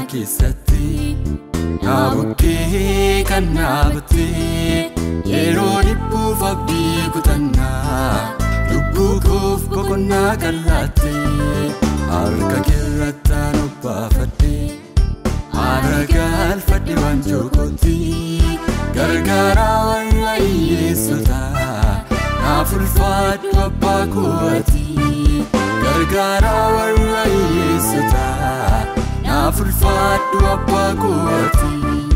keessatti Naabukkee kan naabattee yeroo dhibbuuf abdii kutannaa lubbuu koof boqonnaa kan laattee harka keerrattaan obbaafadhee haara galfadhe waanjoo kootti gargaaraa warra hiyyeessotaa naaf ulfaadhu abbaa kooti gargaaraa warra hiyyeessotaa naaf ulfaadhu abbaa kooti.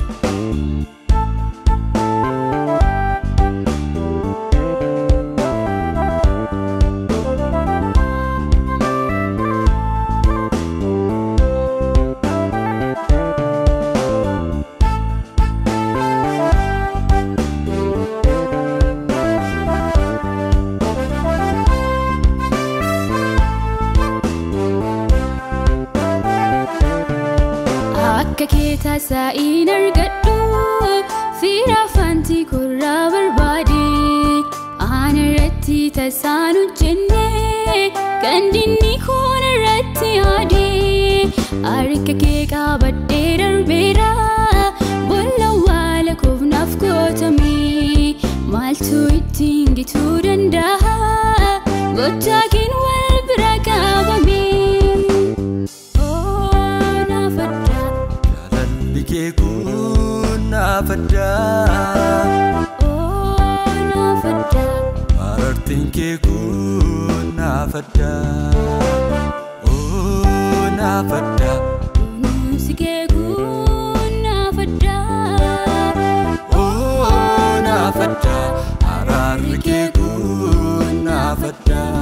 Akka kee taasaa'iin argadhu fiira afaantii korraa barbaade aan irratti tasaan hojjenne kan dinni koon irratti yaade harka kee qabadhee darbeera boolla awwaala koof naaf gootame maaltu ittiin gituu danda'a gochaa keen wal bira qabame. Oh, naaf addaa. Jaalalli kee kun naaf addaa Oh, naaf addaa. Marartiin kee kun naaf addaa Oo naaf addaa Kunuunsi kee kun naaf addaa. Oo naaf addaa Araarri kee kun naaf addaa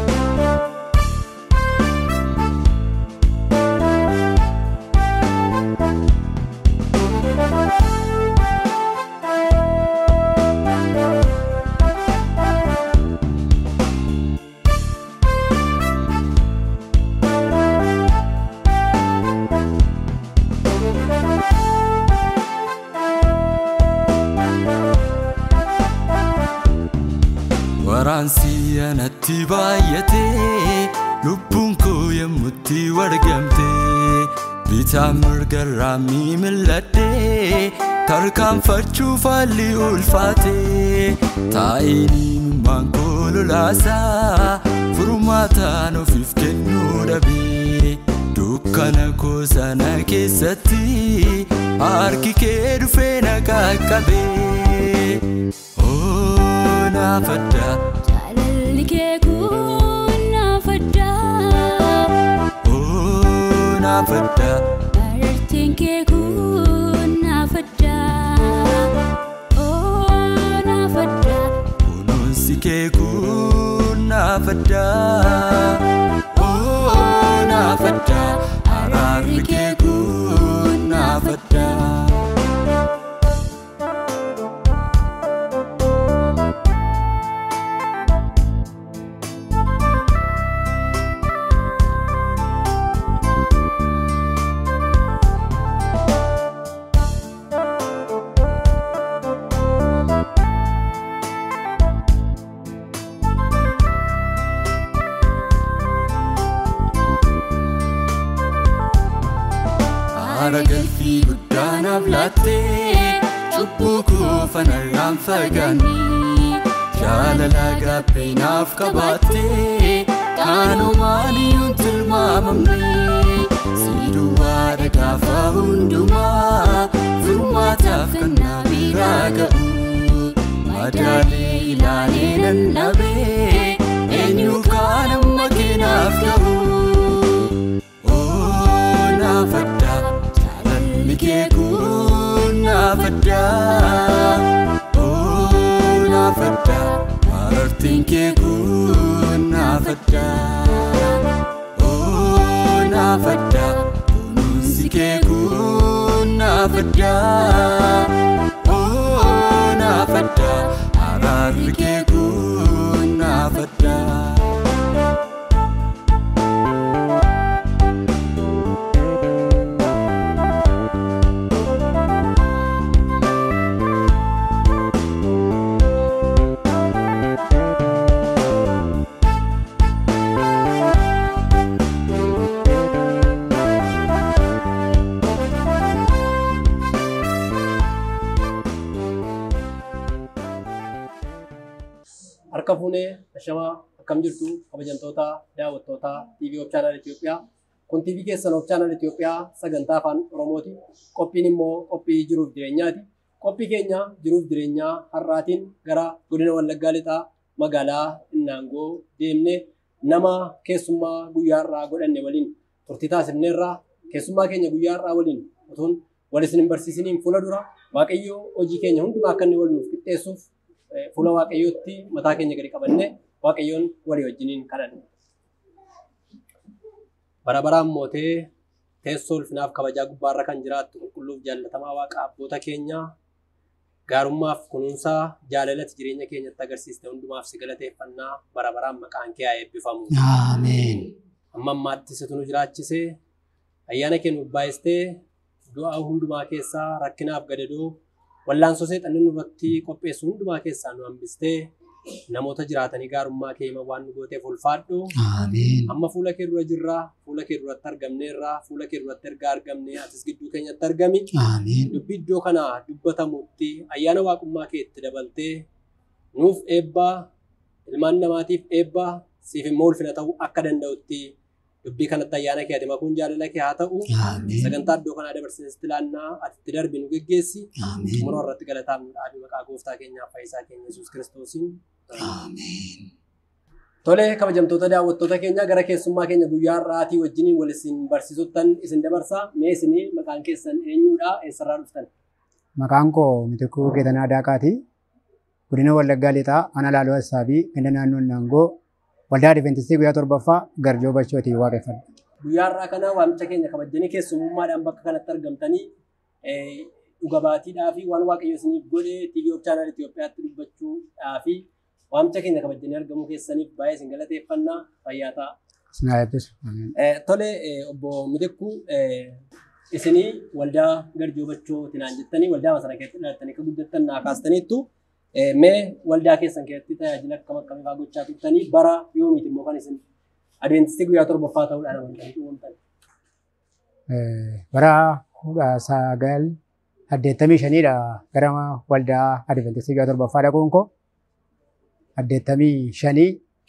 Waraansi anatti baay'atee lubbuun koo yemmutti wargamte bitaan mirgarraa miimilladhee tarkaanfachuuf haalli ulfaate taa'ee imimmaan koo lolaasaa furmaataan ofiif kennuu dhabee dukkana koo sana keessatti harki kee dhufee na qaqqabee oo naaf addaa Jaalalli kee kun naaf addaa. oo naaf addaa Marartiin kee kun naaf addaa. Oh, naaf addaa. kunuunsi kee kun naaf addaa oo naaf addaa araarri kee kun naaf addaa Haara galfii guddaa naaf laattee cubbuu koo fanarraan fagaanne jaalala gaabbee naaf qabaattee qaanumaan iyyuun tilmaamamne si duwwaadha gaafa hundumaa furmaataaf kan na biraa ga'u madaalee ilaalee nan dhabee eenyu kaan amma keenaaf ga'u. Oo naaf addaa jaalalli kee kun naaf addaa Oo naaf addaa marartiin kee kun naaf addaa Oo naaf addaa kunuunsi kee kun naaf addaa Oo naaf addaa araarri kee kun naaf addaa Harka fuunee ashamaa akkam jirtu kabajamtoota daawwattoota TV of Channel Itoophiyaa. Kun TV keessan of Channel Itoophiyaa sagantaa afaan Oromooti. Qophiin immoo qophii jiruuf jireenyaati. Qophii keenya jiruuf jireenyaa har'aatiin gara godina Wallaggaa Lixaa magaalaa Innaangoo deemnee nama keessummaa guyyaa har'aa godhanne waliin turtii taasifneerraa keessummaa keenya guyyaa har'aa waliin utuun wal isin hin barsiisiniin fuula dura Waaqayyo hojii keenya hundumaa akka inni wal nuuf qixxeessuuf fuula Waaqayyootti mataa keenya gadi qabannee Waaqayyoon walii wajjiniin kadhanne. Bara baraan mootee teessoo ulfinaaf kabajaa gubbaarra kan jiraattu qulqulluuf jaallatamaa waaqa abboota keenyaa gaarummaaf kunuunsaa jaalalati jireenya keenyatti agarsiiste hundumaaf si galateeffannaa bara baraan maqaan kee haa eebbifamu. Ameen. Amma ammaatti situ nu jiraachisee ayyaana kee nuuf baay'istee du'a hundumaa keessaa rakkinaaf gadadoo wallaansoo seexanni nurratti qopheessu hundumaa keessaa nu hambistee namoota jiraatanii gaarummaa kee hima waan nu gooteef ulfaadhu. Ameen. Amma fuula kee dura jirraa, fuula kee duratti argamneerraa, fuula kee duratti ergaa argamnee atis gidduu keenyatti argami. Ameen. Dubbii iddoo kana dubbatamutti ayyaana waaqummaa kee itti dabaltee nuuf eebbaa, ilmaan namaatiif eebbaa, siif immoo ulfina ta'uu akka danda'utti dubbii kanatti ayyaana kee ati makuun jaalala kee haa ta'u. Ameen. Sagantaa iddoo kanaa dabarsinetti ilaannaa ati itti darbi nu geggeessi. Ameen. Xumura irratti galataa nu dhaabi maqaa gooftaa keenyaaf fayyisaa keenya Yesuus Kiristoosiin. Ameen. Tole kabajamtoota daawwattoota keenya gara keessummaa keenya guyyaa har'aatii wajjiniin wal isin barsiisuttan isin dabarsaa. Mee isinii maqaan keessan eenyudha? Eessarraa dhuftan? Maqaan koo Mitikuu Geetanaa Daaqaati. Godina Wallaggaa Lixaa, Ana Laaloo Assaabii, Ganda Naannoo Naangoo, Waldaa Adventistii guyyaa torbaffaa Garjoo Bachootii waaqeffadha. Guyyaa har'aa kana waamicha keenya kabajanii keessummummaadhaan bakka kanatti argamtanii eh, dhuga baatiidhaa fi waan waaqayyo isiniif godhe TV of Channel Itoophiyaatti dubbachuudhaa fi waamicha keenya kabajanii argamuu keessaniif baay'ee isin galateeffannaa fayyaa ta'a. Sinaa eebbisu. Ameen. Eh, Tole eh, obbo Mitikuu eh, isinii waldaa Garjoo Bachootii naan jettanii waldaa masana keessatti dhalattanii akka guddattan naa kaastaniittu eh, mee waldaa keessan keessatti tajaajila akkam akkamii fa'aa gochaa turtanii bara yoomiiti immoo kan isin adeemsistii guyyaa torbaffaa ta'uudhaan amantanii dhuunfan. Eh, Bara kudha sagal saddeettamii shaniidha gara waldaa Adventistii guyyaa torbaffaa dhaquun koo. Saddeettamii shanii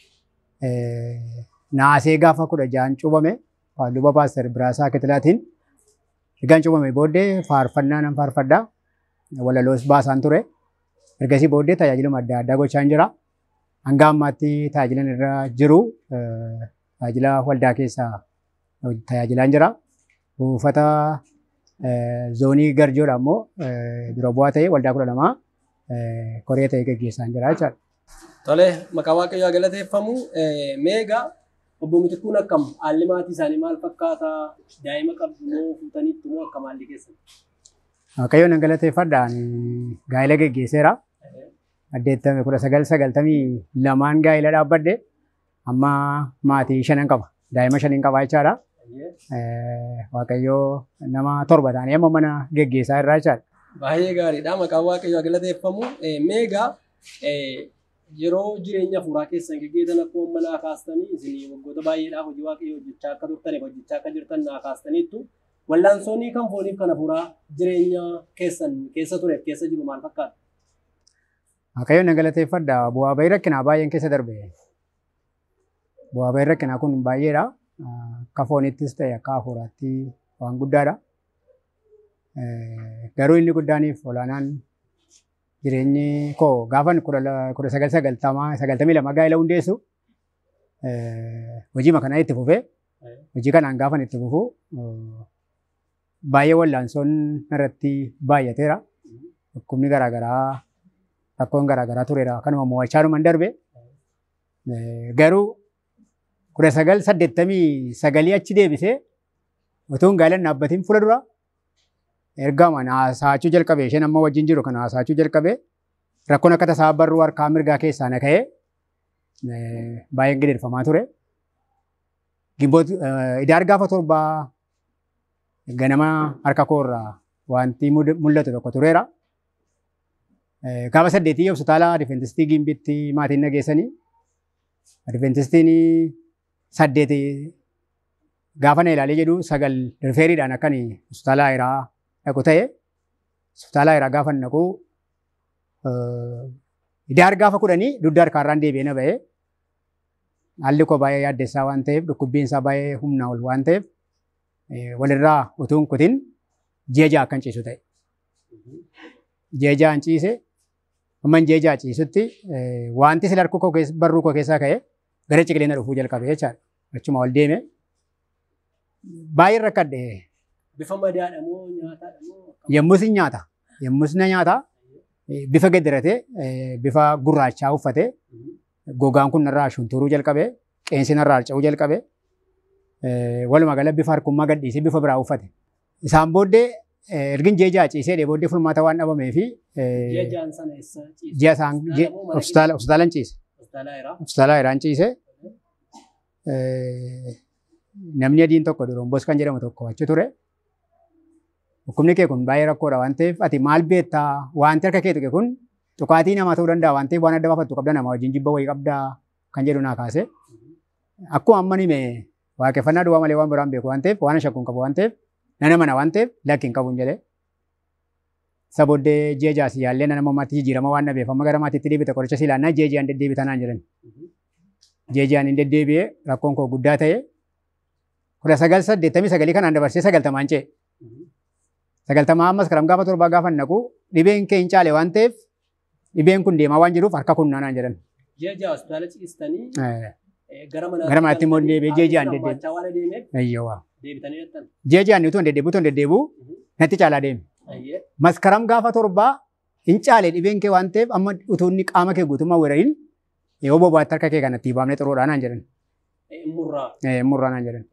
eh, naasee gaafa kudha ja'an cuubame luba paaster Biraasaa Kitilaatiin ergaan cuubame booddee faarfannaa nan faarfadhaa walaloos baasaan ture. Ergasii booddee tajaajiluma adda addaa gochaan jira. Hanga ammaatti tajaajilan irra jiru eh, tajaajila waldaa keessaa tajaajilaan jira. Buufata eh, zoonii garjoodha immoo eh, dura bu'aa ta'e waldaa kudha lamaa eh, koree ta'e gaggeessaan jira jechaadha. Tole maqaa waaqayyoo haa galateeffamu. Eh, Mee egaa obbo Mitikuun akkam haalli maatii isaanii maal fakkaata? Daa'ima qabdu moo fuutaniittu moo akkam haalli keessan? Waaqayyoon nan galateeffadhaan gaa'ela gaggeesseera. Saddeettami kudha sagal sagaltamii lamaan gaa'ela dhaabbadde amma maatii shanan qaba. Daa'ima shanin qaba jechaadha. Eh, Waaqayyoo nama torba ta'anii amma mana gaggeessaa irraa jechaadha. Baay'ee gaariidha. Maqaan waaqayyoo haa galateeffamu. Eh, Mee egaa eh, yeroo jireenya fuuraa keessan gaggeessan akkuma manaa kaastanii isin waggoota baay'eedhaaf hojii waaqayyoo hojjechaa akka turtaniif hojjechaa akka jirtan naa kaastaniittu wallaansoonni kan fooniif kana fuuraa jireenya keessan keessa tureef keessa jiru maal fakkaata? Waaqayyoon nan galateeffadha. Bu'aa bahii rakkinaa baay'een keessa darbe. Bu'aa bahii rakkinaa kun baay'eedha. Akka foonittis ta'e akka hafuuraatti waan guddaadha. Eh, Garuu inni guddaaniif olaanaan jireenyi koo gaafan kudha la- kudha sagal sagaltamaa sagaltamii lama gaa'ela hundeessu eh, hojii kanaa itti fufee hojii kanaan gaafan itti fufu eh, baay'ee wallaansoon irratti baay'ateera. Dhukkubni garaagaraa rakkoon garaagaraa tureera. Kanuma mo'achaa dhuman darbe. Eh, Garuu kudha sagal saddeettamii sagalii achi deebisee utuu hin gaa'elan dhaabbatiin fuula dura ergama haasa'achuu jalqabe isheen amma wajjin jiru kana haasa'achuu jalqabe rakkoon akka tasaa barruu harkaa mirgaa keessaa na ka'ee eh, baay'een gideeffamaa ture. Gimboot idaar gaafa torbaa ganama harka koorraa wanti mud- mul'atu tokko tureera. Eh, Gaafa saddeetii hospitaala Adventistii Gimbitti maatiin nageessanii Adventistiin saddeeti gaafa na ilaalee jedhu sagal rifeeriidhaan akkan hospitaala Ayiraa dhaqu ta'e hospitaala Ayiraa gaafa naqu Idaar gaafa kudhanii dugda harkaarraan deebi'ee na ba'ee haalli koo baay'ee yaaddessaa waan ta'eef dhukkubbiin isaa baay'ee humnaa ol waan ta'eef walirraa utuu hin kutin ji'a ja'a akkan ciisu ta'e. Ji'a ja'an ciise amma ji'a ja'a ciisutti wanti sila harka koo barruu koo keessaa ka'e gara ciqilee na dhufuu jalqabe jechaadha. Achuma ol deeme baay'ee rakkadhe Bifa madaadha moo nyaataadha moo? yommus hin nyaata yommus na nyaata bifa gaddiratee bifa gurraachaa uffatee gogaan kun narraa shunturuu jalqabe qeensi narraa harca'uu jalqabe walumaa gala bifa harkummaa gadhiisee bifa biraa uffate. Isaan booddee ergin ji'a ja'a ciisee booddee fulmaata waan dhabamee fi Ji'a ja'an sana eessa ciise? ji'a isaan hospitaala hospitaalan ciise. Hospitaala Heeraa. Hospitaala Heeraan ciise. Namni adiin tokko Doroomboos kan jedhamu tokko achi ture. Dhukkubni kee kun baay'ee rakkoodha waan ta'eef ati maal beektaa wanti harka kee tuqe kun tuqaatii namaa ta'uu danda'a waan ta'eef waan adda baafattu qabda nama wajjin jibba wayii qabdaa kan jedhu naa kaase. Akkuma amma nime waaqeffannaa duwwaa malee waan biraan beeku waan ta'eef waan shakkuun qabu waan ta'eef nana mana waan ta'eef lakki hin qabuun jedhee. Isa booddee ji'a jaasi yaallee nana mammaatti jijjiirama waan dhabeef amma gara maatiitti deebite qoricha silaannaa ji'a ji'aan deddeebita naan jedhan. Ji'a ji'aan hin deddeebi'ee rakkoon koo guddaa ta'e kudha sagal saddeettamii sagalii kanaan dabarsee sagaltamaan ce'e. Sagaltamaa ammas karam gaafa torbaa gaafa naqu dhibeen kee hin caale waan ta'eef dhibeen kun deemaa waan jiruuf harka kun naanaan jedhan. Ji'a ja'a hospitaala ciistanii gara mana Gara manaatti immoo deebi'ee ji'a ji'aan deddeebi'e. deddeebi'e. waan adeemeef Ayyawaa. deebitanii jettan. Ji'a ji'aan utuu hin deddeebi'u utuu hin deddeebi'u natti caalaa deeme. Ayyee. Maskaram gaafa torbaa hin caale dhibeen kee waan ta'eef amma utuu inni qaama kee guutummaa weerariin yoo bobaatti harka kee kanatti baafnee xuruudhaan naan jedhan. Murraa. Murraa naan jedhan.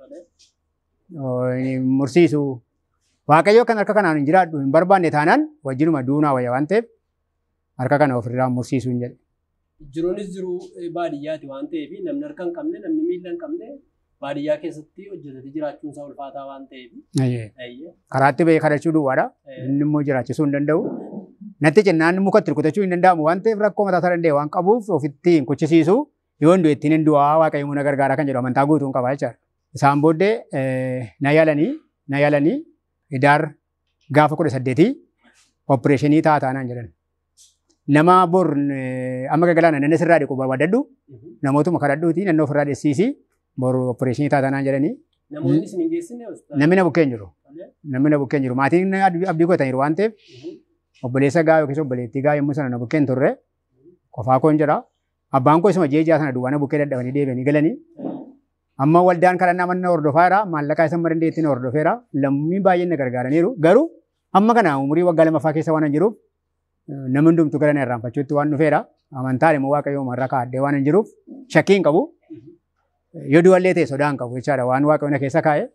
Mursiisu. Waaqayyo kan harka kanaan hin jiraadhu hin barbaanne taanaan wajjinuma duunaa wayya waan ta'eef harka kana ofirraa mursiisuu hin jedhe. Jiruunis jiru baadiyyaati waan ta'eef namni harka hin qabne namni miila hin qabne baadiyyaa keessatti hojjetatee jiraachuun isaa ulfaataa waan ta'eef. Ayyee. Karaatti bahee kadhachuu duwwaadha. Inni immoo jiraachisuu hin danda'u. Natti cennaan mukatti rukutachuu hin danda'amu waan ta'eef rakkoo mataa isaa danda'e waan qabuuf ofitti hin kuchisiisu yoo hin du'e ittiin hin du'aa waaqayyo na gargaara kan jedhu amantaa guutuu hin qaba jechaadha. Isaan booddee na yaalanii na yaalanii idaar gaafa kudha saddeetii opereeshinii ta'a taanaan jedhan. Nama bor amma gagalaana nanna sirraa dhiqu barbaadadhu namootuma kadhadhuuti nanna ofirraa dhessiisi bor opereeshinii ta'a taanaan jedhanii Namoonni isin hin geessine hospitaala. namni na bukkeen jiru. Namni na bukkeen jiru. Maatiin abdii godhataniiru waan ta'eef obboleessa gaa yookiis obboleettii gaa yommuu sana na bukkeen turre qofaa koon jira. Abbaan koo isuma jeejaa sana duwwaa na bukkee dadhabanii deebi'anii galanii. Amma waldaan kadhannaa manna hordofaa jira. Maallaqaa isa mara dandeettiin hordofeera. Lammii baay'een na gargaaraniiru. Garuu amma kana umurii waggaa lamaffaa keessa waan hin jiruuf namni hundumtu gara na irraanfachuutti waan dhufeera. Amantaan immoo waaqayyoo marra kaa'addee waan hin jiruuf shakkii hin qabu. Yoo du'allee ta'e sodaa hin qabu jechaadha waan waaqayyo na keessa kaa'e.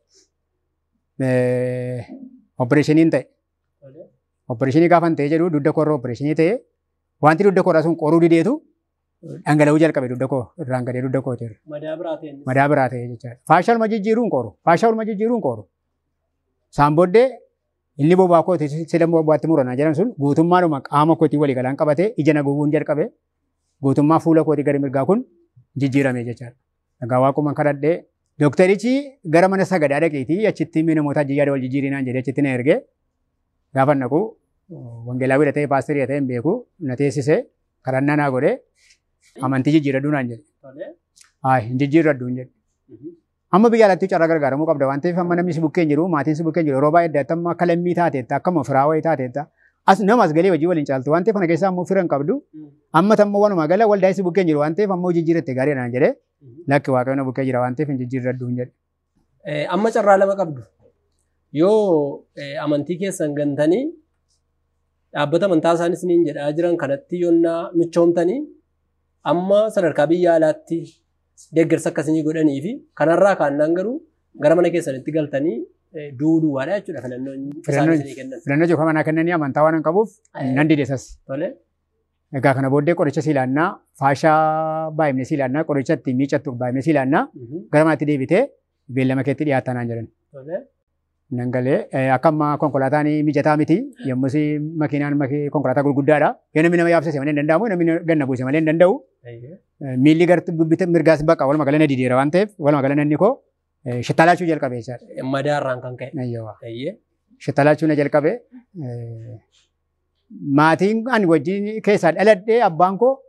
Opereeshiniin ta'e. Opereeshinii gaafa ta'e jedhu dugda koorra opereeshinii ta'e wanti dugda koorraa sun qoruu dideetu dhangala'uu jalqabe dugda koo irraan gadee dugda koo ta'e. Madaa biraa ta'e. Madaa biraa ta'e jechaadha. Faashaa olma jijjiiruun qooru. Faashaa olma jijjiiruun qooru. Isaan booddee inni bobaa koo sila bobaatti muranaa jedhan sun guutummaadhuma qaama kootii walii galaan qabatee ija na gowwuun jalqabe guutummaa fuula kootii gara mirgaa kun jijjiirame jechaadha. Egaa waaquma kadhadhee Doktarichi gara mana sagadaa dhaqeetii achitti mi'a namoota jiyyaada wal jijjiirinaan jedhee achitti na ergee gaafa naqu wangeelaa godhatee paasterii ta'e hin beeku na teessisee kadhannaa naa godhee amantii jijjiiradhuu naan jedhe. Haa hin jijjiiradhu hin jedhe. Amma biyya alatti carraa gargaaramuu qabda waan ta'eef amma namni si bukkeen jiru maatiin si bukkeen jiru yeroo baay'ee adda amma akka lammii taateetta akkama firaa wayii taateetta as nama as galee hojii waliin caaltu waan ta'eef kana keessaa ammoo fira hin qabdu amma tammoo walumaa gala waldaa si bukkeen jiru waan ta'eef ammoo jijjiiratte gaarii naan jedhee lakki waaqayyoon bukkee jira waan ta'eef hin jijjiiradhu hin jedhe. Amma carraa lama qabdu. Yoo amantii keessan gantanii dhaabbata amantaa isaanis niin jedhaa jiran kanatti yoonnaa michoomtanii amma sadarkaa biyya alaatti deeggarsa akkasii godhanii fi kanarraa kaannaan garuu gara mana keessanitti galtanii du'uu duwwaadha jechuudha filannoon isaan isinii kennan. Filannoo jookaan manaa kennanii amantaa waan hin qabuuf nan didesas. Tole. Egaa kana booddee qoricha silaannaa faashaa baay'imne silaannaa qoricha ittiin miicattu baay'imne silaannaa gara manaatti deebitee beellama keetti dhiyaattaa naan jedhan. Tole. Nan galee akka amma konkolaataan mijataa miti yommus makiinaan konkolaataa gurguddaadha. Yoo namni nama yaabsise malee hin danda'amu namni ganna buuse malee hin danda'u. Miilli garti mirgaas baqa walumaa gala na dideera waan ta'eef walumaa gala nanni koo shittalaachuu jalqabe jechaadha. Madaarraan kan ka'e. Ayyawaa. Ayyee. Shittalaachuu na jalqabe. Maatiin ani wajjin keessaa dhaladhee abbaan koo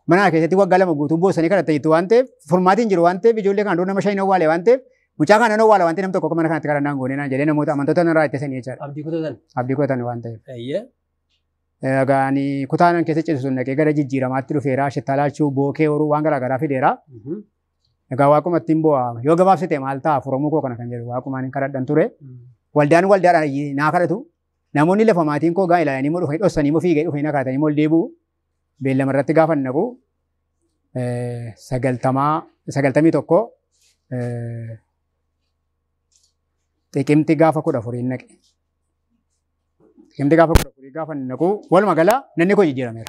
mana keessatti waggaa lama guutuu boosanii kadhatta jettu waan ta'eef furmaatiin jiru waan ta'eef ijoollee kana dura nama shan awwaale waan ta'eef mucaa kana awwaala waan ta'eef nam tokko mana kanatti kadhannaan goonee naan jedhee namoota amantoota irraa ittisanii jechaadha. Abdii kutatan. Abdii kutatan waan ta'eef. Eeyyee. Egaa ani kutaanan keessa ciisu sun dhaqee gara jijjiiramaatti dhufeera shittalaachuu bookee horuu waan garaa garaa fideera. Egaa waaquma ittiin bu'a yoo gabaabsite maal ta'a furamuu koo kana kan jedhu waaquma ani kadhadhan ture. Waldaan waldaadhaan naa kadhatu namoonni lafa maatiin koo gaa ilaalanii moo dhufanii dhossanii moo fiigee dhufanii na kadhatanii moo deebi'u beellama irratti gaafa naqu sagaltamaa sagaltamii tokko xiqimti gaafa kudha furiin naqe. Xiqimti gaafa kudha furii gaafa naqu walumaa gala nanni koo jijjiirameera.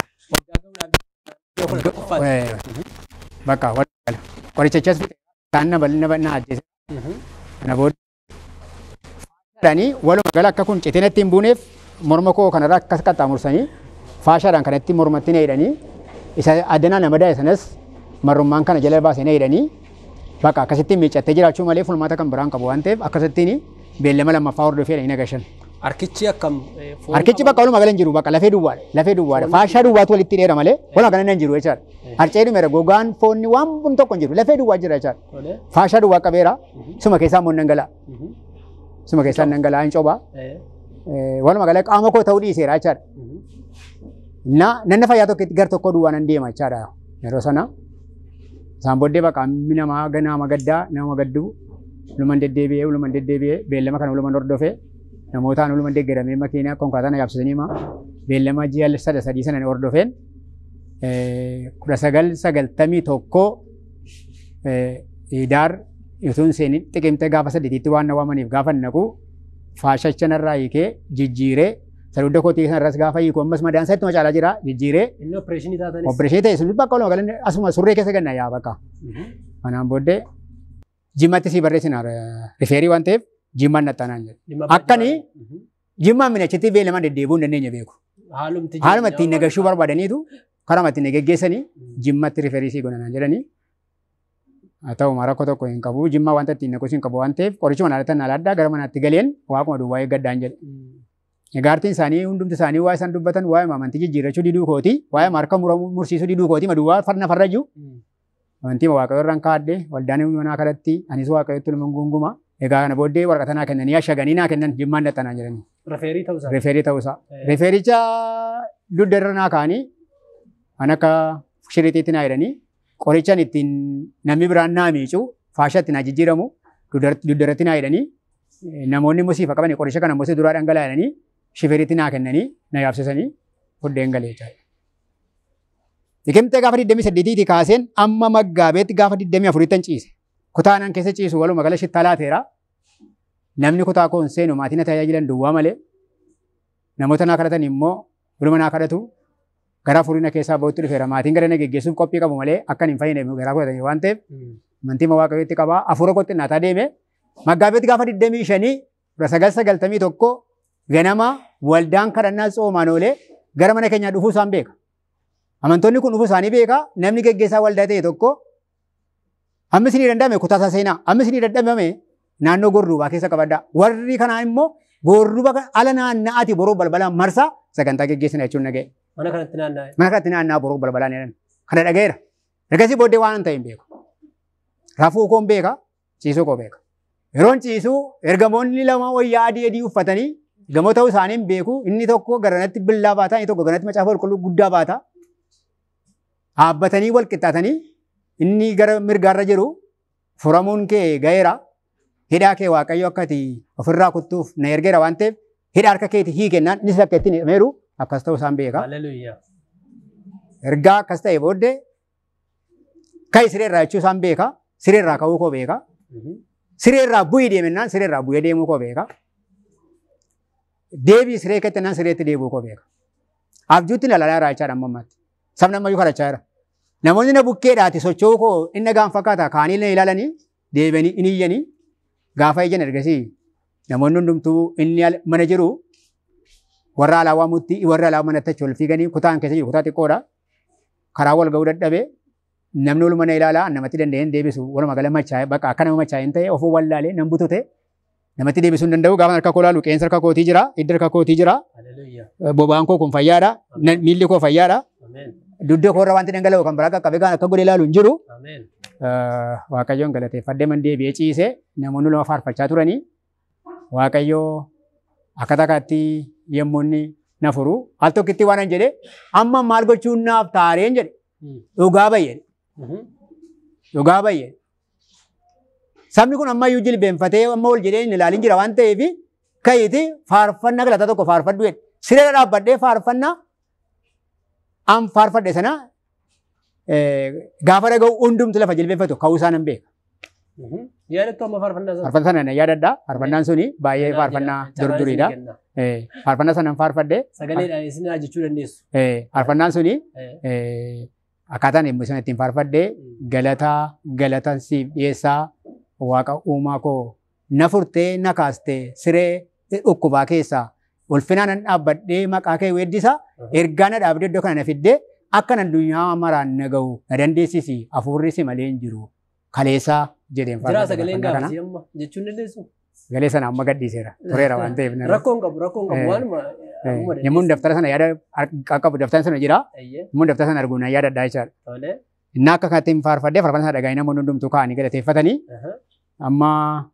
Bakka walumaa gala qorichachas kaan na bal'ina na ajjeese. Kana booda faashaadhaanii walumaa gala akka kun citinatti hin buuneef morma koo kanarraa akkas qaxxaamursanii faashaadhaan kanatti mormatti na hidhanii isa addanaa nama daa'e sanas marrummaan kana jala baasee na hidhanii bakka akkasittiin miiccattee jiraachuu malee fulmaata kan biraan qabu waan ta'eef akkasittiin beellama lammaffaa hordofee dhanii nagashan. Harkichi akkam. Harkichi bakka walumaa gala hin jiru bakka lafee duwwaadha lafee duwwaadha faashaa duwwaatu walitti dheera malee walumaa gala hin jiru jechaadha. Harcee dhumeera gogaan foonni waan bun tokko hin jiru lafee duwwaa jira jechaadha. Faashaa duwwaa qabeera suma keessaa immoo nan gala. Suma keessaa nan gala hin cobaa. Walumaa gala qaama koo ta'uu dhiiseera jechaadha. Na nanna fayyaa tokkotti gar tokko duwwaa nan deema jechaadha yeroo sana. Isaan booddee bakka hammi namaa nama gaddaa nama gadduu uluman deddeebi'ee uluman deddeebi'ee beellama kana uluman hordofee namootaan uluman deeggaramee makiinaa konkolaataa na yaabsisanii ma beellama ji'a sada sadii sana hordofeen kudha sagal sagaltamii tokko idaar utuun seenii xiqimtee gaafa saddeetiitti waan na waamaniif gaafa naqu faashacha narraa hiikee jijjiiree sadudda kootii sanarras gaafa hiiku ammas madaan isaa ittuma caalaa jira jijjiiree Inni opereeshinii taatanis. opereeshinii ta'e sun bakka walumaa galanne asuma surree keessa ganna yaa bakka. Kanaan booddee jimmatti sii barreessina rifeerii waan ta'eef jimmaan naxxanaan jedhu. Akkanii jimmaan minachitti beelamaan deddeebi'uu hin dandeenye beeku. Haalumti. Haaluma ittiin nagashuu barbaadaniitu karama ittiin nagaggeessanii jimmatti rifeerii sii godhanaan jedhanii. Haa ta'u rakkoo tokko hin qabu jimmaa wanta ittiin naqus hin qabu waan ta'eef qorichuma naalatan naala addaa gara manaatti galeen waaquma duwwaa eeggaddaan jedhe. Egaartiin isaanii hundumti isaanii waa isaan dubbatan waa'ee amantii jijjiirrachuu diduu kooti waa'ee marka mursiisuu diduu kooti maduwwaa farna farra jiru. Amantii waaqayyo irraan kaadde waldaan manaa kadhatti anis waaqayyotti luman gunguma. Egaa kana booddee waraqata naa kennanii ashaganii naa kennan jimmaan dhaxanaa jedhanii. Rifeerii ta'uusaa. Rifeerii ta'uusaa. Rifeericha dugda irra naa kaanii kan akka shirixiitti naa jedhanii qorichaan ittiin namni biraan naa miicu faashaa ittiin naa jijjiiramu dugda irratti naa jedhanii namoonni musiifa qaban qoricha kana musii duraa dhangalaa'anii shifeeritti naa kennanii na yaabsisanii fuddeen galee jechaadha. Dhiqimtee gaafa 28 kaaseen amma maggaabeetti gaafa 24 ciise. Kutaanan keessa ciisu waluma gala shittaa laateera. Namni kutaa koon seenu maatiin na tajaajilan duwwaa malee. Namoota naa kadhatan immoo waluma naa kadhatu. Gara furiina keessaa ba'utti dhufeera. Maatiin gara na geggeessuuf qophii qabu malee akka hin fayyine garaa godhatanii waan ta'eef amantii waaqayyootti qabaa. Afuura qophiinnaataa deeme. Maggaabeetti gaafa 25 kudha sagal sagaltamii tokko ganama waldaan kadhannaa soomaan oolee gara mana keenyaa dhufuu isaan beeka. Amantoonni kun dhufuu isaanii beeka. Namni geggeessaa waldaa ta'e tokko amma isinii danda'ame kutaa isaa seenaa. Amma isinii danda'ame naannoo gorduubaa keessa qabaddaa. Warri kanaa immoo gorduuba ala naanna'aati boroo balbalaan marsaa sagantaa geggeessina jechuun dhaga'e. Mana kanatti naanna'e. Mana kanatti naanna'aa boroo balbalaan jedhan. Kana dhaga'eera. Ergasii booddee waan ta'e hin beeku. Rafuu koo hin beeka. Ciisuu koo beeka. Yeroon ciisuu ergamoonni lama wayyaa adii adii uffatanii gamoo ta'uu isaanii hin beeku. Inni tokko garanatti billaa baata, inni tokko garanatti macaafa qulqulluu guddaa baata. Dhaabbatanii wal qixxaatanii inni gara mirgaarra jiru furamuun kee ga'eera. Hidhaa kee waaqayyo akka ati ofirraa kuttuuf na ergeera waan ta'eef hidhaa harka keetii hiikennaan innis akka ittiin hidhameeru akkas ta'uu isaan beeka. Hallelujyaa. Ergaa akkas ta'e booddee ka'ii sireerraa jechuu isaan beeka. Sireerraa ka'uu koo beeka. Sireerraa bu'ii deemennaan sireerraa bu'ee deemuu koo beeka. Deebii siree kettennaan sireetti deebi'uu koo beeka. Abjuutti lalaalaa irraa jechaadha amma ammaatti. Sabni ammayyuu kadhachaa jira. Namoonni na bukkeedhaati socho'uu koo inni gaan fakkaata kaanii na ilaalanii deebi'anii inni iyyanii gaafa ijjan ergasii namoonni hundumtuu inni mana jiru warra alaa waamutti warra alaa manatti achi ol fiiganii kutaan keessa jiru kutaa xiqqoodha. Karaa wal ga'uu dadhabee namni ol mana ilaalaa namatti danda'een deebisu walumaa gala machaa'e bakka akka nama machaa'een ta'e ofuu wallaalee nan butute namatti deebisuu hin danda'u gaafa harka koo laalu qeensa harka kootii jira hidda harka kootii jira Hallelujyaa. boba'aan koo kun fayyaadha miilli koo fayyaadha Ameen. Dugda koorra wanti dhangala'u kan biraa qaqqabe kan akka godhe ilaalu hin jiru. Ameen. Waaqayyoon galateeffadhee man deebi'ee ciisee namoonni lama faarfachaa turanii Waaqayyoo akka takkaatti yommuu inni na furu al tokkitti waan hin jedhe amma maal gochuun naaf taareen jedhe dhugaa bayyee dhugaa bayyee. Sabni kun ammayyuu jilbeenfatee amma ol jedhee hin ilaalin jira waan ta'eef ka'iiti faarfannaa galata tokko faarfadhu jedhe. Siree dhaabbadhee faarfannaa an faarfadhe sana gaafa dhaga'u hundumtu lafa jilbeenfatu ka'uu isaa nan beeka. Yaadattu amma faarfannaa sana. Faarfannaa sana nan yaadadha. Faarfannaan suni baay'ee faarfannaa durduriidha. Faarfannaa sana nan faarfadhe. Sagaleedhaan isin haa jechuu dandeessu. Faarfannaan suni akkaataan yommuu isaan ittiin faarfadhe galataa galatan siif dhiyeessaa waaqa uumaa koo na furtee na kaastee siree dhukkubaa keessaa ulfinaan nan dhaabbadhee maqaa kee weeddisa ergaa na dhaabdee iddoo kana na fiddee akka nan addunyaa maraan na ga'u na dandeessisi hafuurri si malee hin jiru kaleessaa jedheen Jira sagaleen gaafasii amma jechuun dandeessu. Sagalee sana amma gadhiiseera tureera waan ta'eef. Rakkoon qabu rakkoon qabu waanuma. Yemmuu daftara sana yaada qaqqabu daftara sana jira yemmuu daftara sana arguu na yaadadha jechaadha. Tolee. Inni akka kanatti faarfadhee faarfannaa sana dhagaa'ee namoonni hundumtuu kaa'anii galateeffatanii amma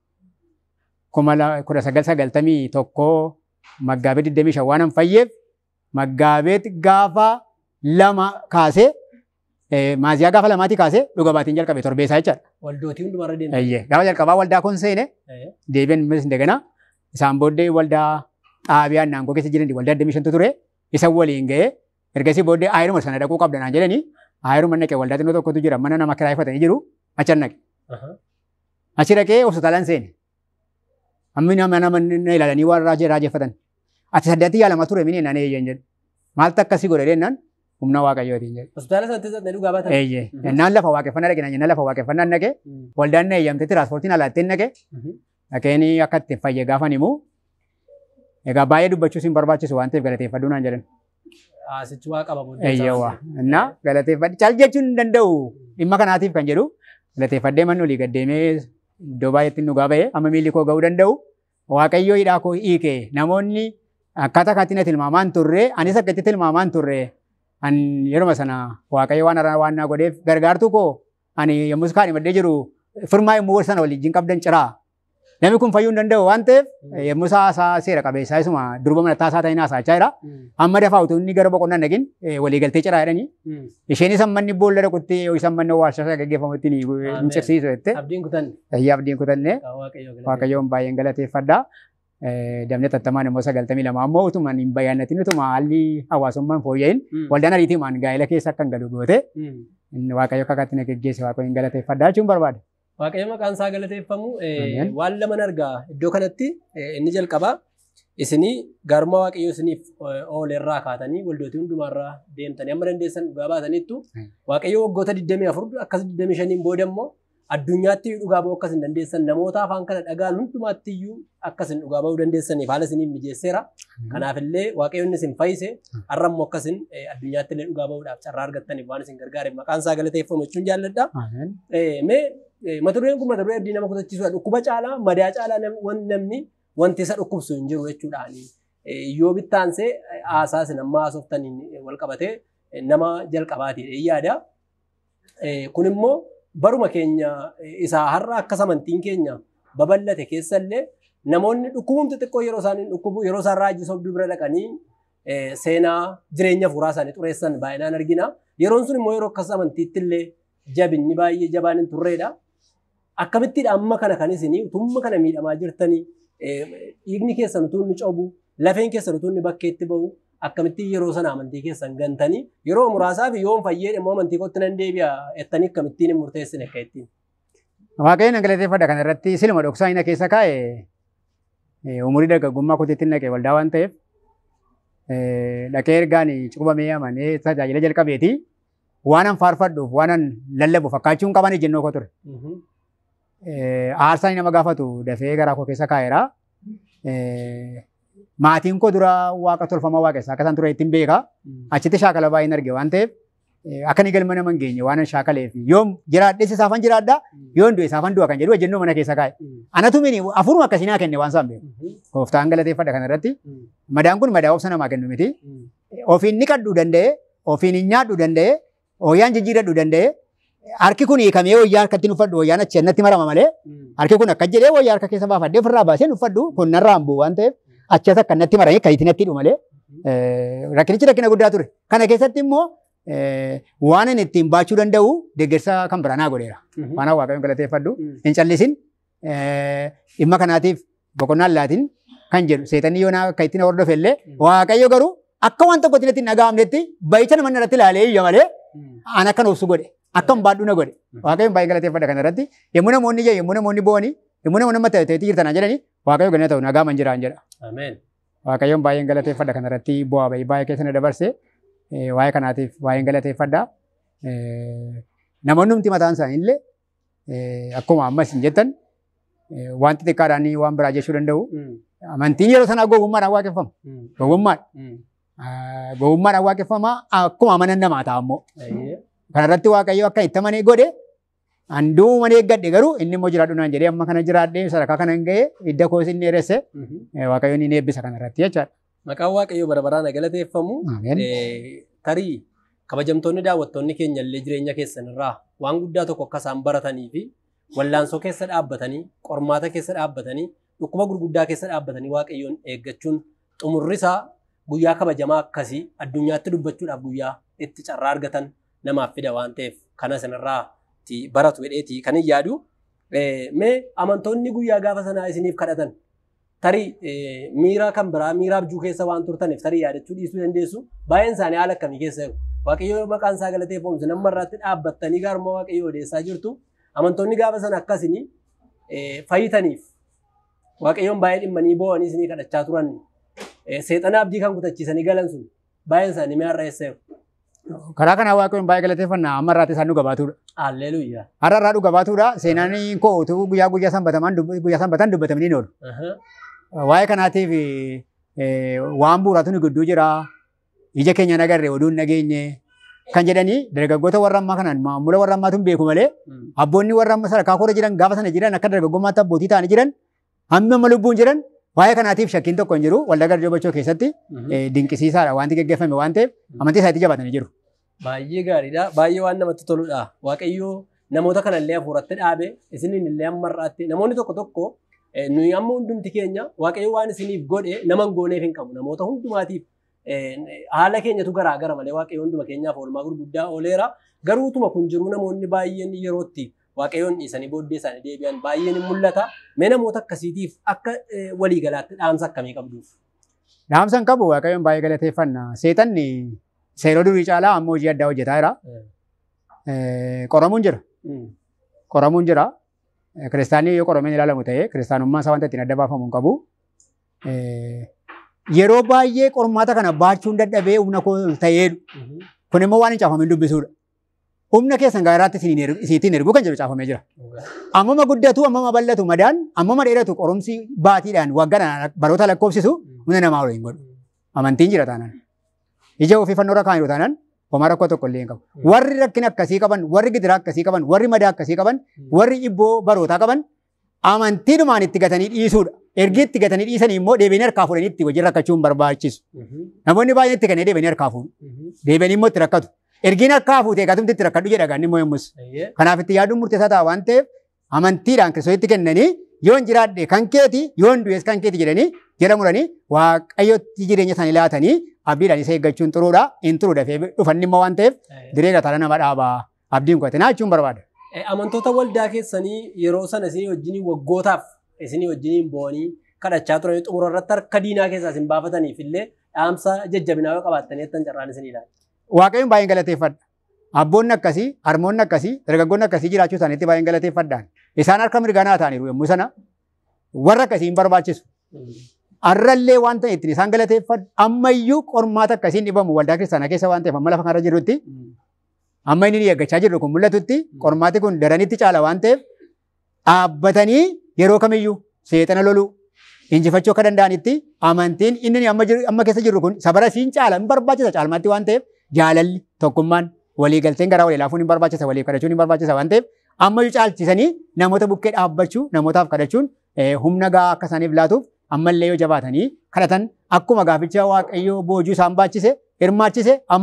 kuma kudha sagal sagaltamii tokkoo maggaabee digdamii shan waan hin fayyeef maggaabeet gaafa lama kaasee maaziyaa gaafa lamaatii kaasee dhuga baatiin jalqabe torbeessaa jechaadha. Waldootii hundumarra deemte. Eeyyee gaafa jalqabaa waldaa kun seene deebiin mis daganaa isaan booddee waldaa xaabiyaan naangoo keessa jiran waldaa digdamii shantu ture isa waliin ga'ee ergasii booddee aayiruma sana dhaquu qabda naan jedhanii aayiruma naqee waldaa xinnoo tokkotu jira mana nama kiraayeffatanii jiru achi naqe. Achi dhaqee hospitaalaan seene. Ammi nama nama na ilaalanii waan raajee raajeffatan. Ati saddeetti yaalama ture mini naan eeyyan jedhe. Maaltu akkasii godhe jennaan humna waaqayyootiin jedhe. Hospitaala sanatti sana dhugaa baatan. Eeyyee. Naan lafa waaqeffannaa dhaqe naan lafa waaqeffannaa dhaqe waldaan na eeyyamte tiraanspoortiin alaatteen dhaqe dhaqeen akka itti fayye gaafan himu. Egaa baay'ee dubbachuus hin barbaachisu waan ta'eef galateeffadhuu naan jedhan. Asichi waa qaba booddee. Eeyyeewwa. Innaa galateeffadhe caal jechuun hin danda'u dhimma kanaatiif kan jedhu galateeffadhee manni olii gaddeemee iddoo baay'eetti dhugaa ba'ee amma miilli koo ga'uu danda'u. Waaqayyoo hidhaa koo hiike namoonni akkaataa kanatti na tilmaamaan turre anis akka itti tilmaamaan turre an yeruma sana waaqayyo waan haraa waan naa godheef gargaartuu koo ani yommus kaan himadhee jiru firmaa yommuu sana waliin qabdan ciraa. Namni kun fayyuu hin danda'u waan ta'eef yommuu isaa seera qabeessaa isuma durba malattaa isaa ta'in haasa'achaa jira. Amma dafaa utuu inni gara boqonnaa dhaqin walii galtee ciraa jedhanii isheen isa manni boolla dhaqutti isa manni warshaa gaggeeffamutti hin cirsiisu jette. Abdiin kutan. Tayyee abdiin kutanne Waaqayyoo waaqayyoon baay'een galateeffadha. Damne tattamaan immoo sagaltamii lama ammoo utuma hin bayyaannatin utuma haalli hawaasummaan fooyya'in waldaan ariitiimaan gaa'ela keessa akka hin galu goote waaqayyo akka akkatti na geggeesse waaqayyoon galateeffadha jechuun barbaada. Waaqayyo maqaan isaa galateeffamu Ameen. waan lama argaa iddoo kanatti inni jalqabaa isinii gaarummaa waaqayyo isiniif oolerraa kaatanii waldootii hundumaarraa deemtanii amma dandeessan dhugaa baataniittu waaqayyo waggoota 24 akkas 25 booda immoo addunyaatti dhugaa ba'uu akkas hin dandeessan namoota afaan kana dhagaan hundumaatti iyyuu akkas hin dhugaa ba'uu dandeessaniif haala isiniif mijeesseera. Kanaafillee waaqayyoon isin fayyise har'a immoo akkasin addunyaatti illee dhugaa ba'uudhaaf carraa argattaniif waan isin gargaareef maqaan isaa galateeffamu jechuun jaalladha. Mee mata dureen kun mata duree abdii nama kutachiisudha. Dhukkuba caalaa madaa caalaa namni wanti isa dhukkubsu hin jiru jechuudhaani. Yoo bittaansee haasaa isin amma haasoftaniin wal qabatee nama jalqabaatiidha yaada. Kun immoo baruma keenya isaa har'a akkas amantiin keenya babal'ate keessallee namoonni dhukkubumti xiqqoo yeroo isaanii dhukkubu yeroo isaan raajii sobduu bira dhaqanii seenaa jireenya fuuraa isaanii xureessan baay'inaan argina. Yeroon sun immoo yeroo akkas amantiitti illee jabinni baay'ee jabaan hin turreedha. Akkamittiidha amma kana kan isinii utumma kana miidhamaa jirtanii dhiigni keessan utuu inni cobu lafeen keessan utuu inni bakkeetti bahu akkamittiin yeroo sana amantii keessan gantanii yeroo muraasaaf yoo fayyee immoo amantii kootti nan deebi'a jettanii akkamittiin hin murteessine akka ittiin. Waaqayyoon galateeffadha kana irratti silma dhoksaa ina keessa kaa'e umurii dargaggummaa kutiitti naqe waldaa waan ta'eef dhaqee ergaan cuqubamee amanee tajaajila jalqabeeti waan an faarfadhuuf waan an lallabu fakkaachuun qaban ejjennoo koo ture. Aarsaan nama gaafatu dafee garaa koo keessa kaa'eera. Maatiin koo dura waaqa tolfamaa waaqessaa akka isaan ture ittiin beeka. Achitti shaakala baay'een arge waan ta'eef akka inni galma nama hin geenye waan an shaakaleef yoom jiraadhee isaafan jiraadha yoon du'e isaafan du'a kan jedhu ejjennoo mana keessa kaa'e. Anatu mini afuruma akkasii naa kenne waan isaan beeku. Gooftaan galateeffadha kana irratti. Madaan kun madaa obsa namaa kennu miti. Ofiin ni kadhuu danda'e ofiin hin nyaadhu danda'e hooyyaan jijjiiradhu danda'e harki kun hiikamee hooyyaa harkatti uffadhu hooyyaan achi natti marama malee harki kun akka jedhee hooyyaa harka keessa baafadhee ofirraa baasee uffadhu kun narraa hin bu'u waan ta'eef achas akka natti marame kayitii natti hidhu malee rakkinichi rakkina guddaa ture. Kana keessatti immoo waan inni ittiin baachuu danda'u deeggarsa kan biraa naa godheera. Waan waaqayyoon galateeffadhu hin callisin dhimma kanaatiif boqonnaan laatiin kan jedhu seexanni yoo naa akka ittiin hordofe illee waaqayyo garuu akka waan tokkotti natti hin dhaga'amnetti bayicha nama irratti ilaalee iyya malee an akkan obsu godhe akkan baadhu na godhe waaqayyoon baay'ee galateeffadha kana irratti yommuu namoonni iyya yommuu namoonni bo'anii yommuu namoonni amma ta'e ta'etti jirtan jedhanii waaqayyo ganna ta'u nagaa man jiraan jedha. Ameen. Waaqayyoon baay'een galateeffadha kana irratti bu'aa bahii baay'ee keessa na dabarse waa'ee kanaatiif baay'een galateeffadha. Namoonni humti mataan isaanii illee akkuma ammas hin jettan wanti xiqqaadhaan waan biraa jechuu danda'u. Amantiin yeroo sanaa gowwummaadhaan waaqeffama. Gowwummaadha. Gowwummaadhaan waaqeffama akkuma amanan namaa ta'a ammoo. Kanarratti waaqayyo akka itti amanee godhe handuu manee eeggadhe garuu inni immoo jiraadhu naan jedhee amma kana jiraadhee sadarkaa kana hin ga'e hidda koos inni dheeresse waaqayyoon ni eebbisa kanarratti jechaadha. Maqaan waaqayyoo bara baraan galateeffamu. Ameen. Tarii kabajamtoonni daawwattoonni keenya illee jireenya keessan irraa waan guddaa tokko akka isaan baratanii fi wallaansoo keessa dhaabbatanii qormaata keessa dhaabbatanii dhukkuba gurguddaa keessa dhaabbatanii waaqayyoon eeggachuun xumurri isaa guyyaa kabajamaa akkasii addunyaatti dubbachuudhaaf guyyaa itti carraa argatan namaaf fida waan ta'eef kana sanarraa baratu jedheeti kan hin yaadu. Mee amantoonni guyyaa gaafa sanaa isiniif kadhatan tarii miira kan biraa miira abjuu keessa waan turtaniif tarii yaadachuu dhiisuu dandeessu baay'een isaanii haala akkamii keessa jiru. Waaqayyoo maqaan isaa galateeffamsu nama irratti dhaabbattanii gaarummaa waaqayyoo odeessaa jirtu. Amantoonni gaafa sana akkasini fayyitaniif waaqayyoon baay'ee dhimmanii boo'anii isinii kadhachaa turan seexana abdii kan kutachiisanii galan sun baay'een isaanii mi'aarra eessa jiru. Karaa kanaa waaqayyoon baay'ee galateeffannaa amma irraatti isaan dhuga baatudha. Alleluuyyaa. Har'a irraa dhuga baatudha. Seenaan koo utuu guyyaa guyyaa sanbataman guyyaa sanbatan dubbatamanii ni oolu. Waa'ee kanaatiif waan bu'uuraatu ni gidduu jira. Ija keenya nagarre oduun nageenye kan jedhanii dargaggoota warra ammaa kanaan maamula warra ammaatu hin beeku malee abboonni warra amma sadarkaa koora jiran gaafa sana jiran akka dargaggummaatti abbootii ta'anii jiran hammi amma lubbuun jiran waa'ee kanaatiif shakkiin tokko hin jiru waldaa garjoobachoo keessatti dinqisiisaadha wanti gaggeeffame waan ta'eef amantii isaatti jabaatanii jiru. Baay'ee gaariidha. Baay'ee waan namatti toludha. Waaqayyoo namoota kanallee hafuuratti dhaabe isiniin illee amma irraatti namoonni tokko tokko nuyi amma hundumti keenya waaqayyo waan isiniif godhe nama hin gooneef hin qabu. Namoota hundumaatiif haala keenyatu garaa gara malee waaqayyo hunduma keenyaaf oolmaa gurguddaa ooleera. Garuu utuma kun jiru namoonni baay'een yerootti waaqayyoon dhiisanii booddee isaanii deebi'an baay'een ni mul'ata. Mee namoota akkasiitiif akka waliigalaatti dhaamsa akkamii qabduuf? Dhaamsa hin qabu waaqayyoon baay'ee galateeffanna. Seexanni seeroo durii caalaa amma hojii addaa hojjetaa jira. Qoramuun jira. Qoramuun jira. Kiristaanii yoo qorameen ilaalamu ta'ee kiristaanummaa isaa wanta ittiin adda baafamu hin qabu. Yeroo baay'ee qormaata kana baachuun dadhabee humna koo ta'eedhu. Kun immoo waan hin caafameen dubbisuudha. Humna keessan gaaraatti isiniitiin erguu kan jedhu caafamee jira. Ammama guddatu ammama bal'atu madaan ammama dheeratu qorumsi baatiidhaan waggaan baroota lakkoofsisu humna namaa hin godhu. Amantiin jira taanaan. Ija ofii fannoo irra kaa'an taanaan homaa rakkoo tokko illee hin qabu. Warri rakkina akkasii qaban, warri gidiraa akkasii qaban, warri madaa akkasii qaban, warri dhibboo barootaa qaban amantiidhumaan itti gatanii dhiisuudha. Ergi itti gatanii dhiisanii immoo deebiin harkaa fuudhanii itti wajjin rakkachuun barbaachisu. Namoonni baay'een itti kanneen deebiin harkaa fuudhu. Deebiin immoo itti rakkatu. Ergiin harkaa fuutee gatumti itti rakkadhu jedha gaanni immoo yommus. Kanaaf itti yaaduun murteessaa ta'a waan ta'eef amantiidhaan kiristoositti kennanii yoon jiraadhe kan keeti yoon du'es kan keeti jedhanii jala muranii waaqayyotti jireenya isaanii laatanii abdiidhaan isa eeggachuun xuruudha hin turu dafee dhufanni immoo waan ta'eef diree gataala nama dhaabaa abdiin koote naa jechuun barbaada. Amantoota waldaa keessanii yeroo sana isinii wajjiniin waggootaaf isinii wajjiniin bo'anii kadhachaa turan xumura irratti harka diinaa keessaa isin baafataniif illee dhaamsa jajjabinaa yoo qabaattanii ettan carraan isinii laata. Waaqayyoon baay'een galateeffadha. Abboonni akkasii, harmoonni akkasii, dargaggoonni akkasii jiraachuu isaaniitti baay'een galateeffadhaan. Isaan harka mirganaa ta'aniiru yommuu sana warra akkasii hin barbaachisu. Arrallee waan ta'e ittiin isaan galateeffadhu ammayyuu qormaata akkasiin dhibamu waldaa kiristaanaa keessa waan ta'eef amma lafa kanarra jirrutti amma inni eeggachaa jirru kun mul'atutti qormaati kun daranitti caala waan ta'eef dhaabbatanii yeroo kamiyyuu seexana loluu injifachuu akka danda'anitti amantiin inni amma keessa jirru kun sabara siin caala hin barbaachisa caalmaatti waan ta'eef jaalalli tokkummaan waliigalteen garaa walii laafuun hin barbaachisa waliif kadhachuun hin barbaachisa waan ta'eef ammayyuu caalchisanii namoota bukkee dhaabbachuu namootaaf kadhachuun humna gahaa akka isaaniif laatuuf ammallee yoo jabaatanii kadhatan akkuma gaaficha waaqayyoo boojuu isaan baachise hirmaachise ammas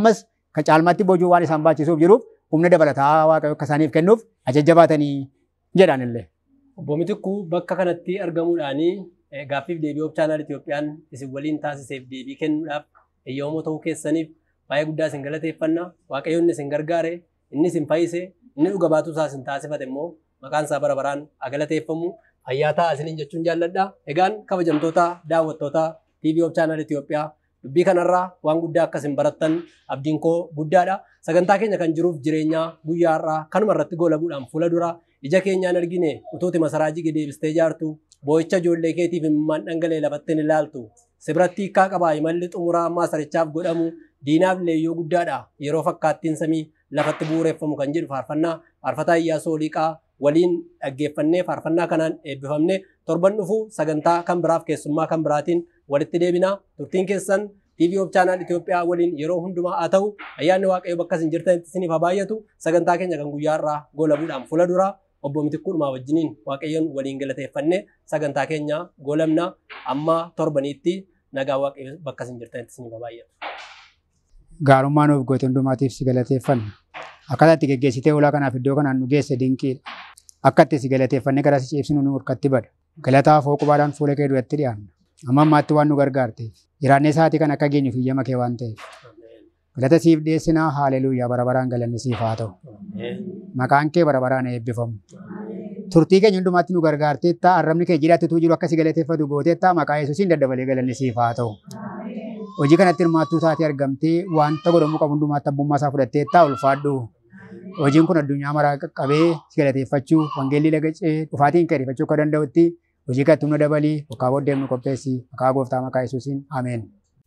kan caalmaatti boojuu waan isaan baachisuuf jiruuf humna dabalataa waaqayyo akka isaaniif kennuuf ajajjabaatanii jedhan illee. Obbo Mitikuu bakka kanatti argamuudhaan gaaffiif deebii of chaanaal Itoophiyaan isin waliin taasiseef deebii kennuudhaaf eeyyamamoo ta'uu keessaniif baay'ee guddaa isin galateeffanna. Waaqayyoon isin gargaare, inni isin fayyise, inni dhuga baatuu isaa isin taasifate immoo maqaan isaa bara baraan haa galateeffamu. Fayyaa ta'a isiniin jechuun jaalladha. Egaan kabajamtoota daawwattoota TV of chaanaal Itoophiyaa dubbii kanarraa waan guddaa akka isin barattan abdiin koo guddaadha. Sagantaa keenya kan jiruuf jireenya guyyaa har'aa kanuma irratti goolabuudhaan fuula dura ija keenyaan argine utuuti masaraa jige deebistee jaartu boo'icha ijoollee keetiif imimmaan dhangala'e lafattiin ilaaltu sibratti hiikkaa qabaa imalli xumuraa ammaa sarichaaf godhamu diinaaf leeyyoo guddaadha yeroo fakkaattiin samii lafatti bu'uureffamu kan jedhu faarfannaa faarfataa iyyaasoo liqaa waliin dhaggeeffannee faarfannaa kanaan eebbifamne torban dhufu sagantaa kan biraaf keessummaa kan biraatiin walitti deebina turtiin keessan TV of chaanaal Itoophiyaa waliin yeroo hundumaa haa ta'u ayyaanni waaqayyo bakka isin jirtanitti isiniif haa baay'atu sagantaa keenya kan guyyaa irraa goolabuudhaan fuula dura obbo Mitikkuudhumaa wajjiniin waaqayyoon waliin galateeffanne sagantaa keenya goolamna amma torbaniitti nagaa waaqayyo bakka isin jirtanitti isiniif haa baay'atu. Gaarummaa nuuf goote hundumaatiif si galateeffanna. Akkaataa itti geggeessitee ulaa kanaaf iddoo kanaan nu geesse dinqiidha. Akka itti si galateeffannee gara si ciibsinu nu harkatti bada. Galataa foo qubaadhaan fuula kee duratti dhiyaanna. Amma ammaatti waan nu gargaarteef. Jiraannee sa'aatii kan akka geenyuuf iyyama kee waan ta'eef. Galata siif dhiyeessinaa haaleluuyaa bara baraan galanni siif haa ta'u. Maqaan kee bara baraan eebbifamu. Turtii keenya hundumaatti nu gargaarteetta arrabni kee jiraattutuu jiru akka si galateeffatu gooteetta maqaa yesuusiin daddabalee galanni siif haa ta'u. Hojii kanatti hirmaattuu taatee argamtee wanta godhamuu qabu hundumaatti abbummaa isaa fudhatteetta ulfaadhu. Hojiin kun addunyaa maraa qaqqabee si galateeffachuu wangeellii lagacee dhufaatiin kee ariifachuu akka danda'utti hojii kan humna dabalii bakkaa booddee nu qopheessi maqaa gooftaa maqaa yesuusiin ameen.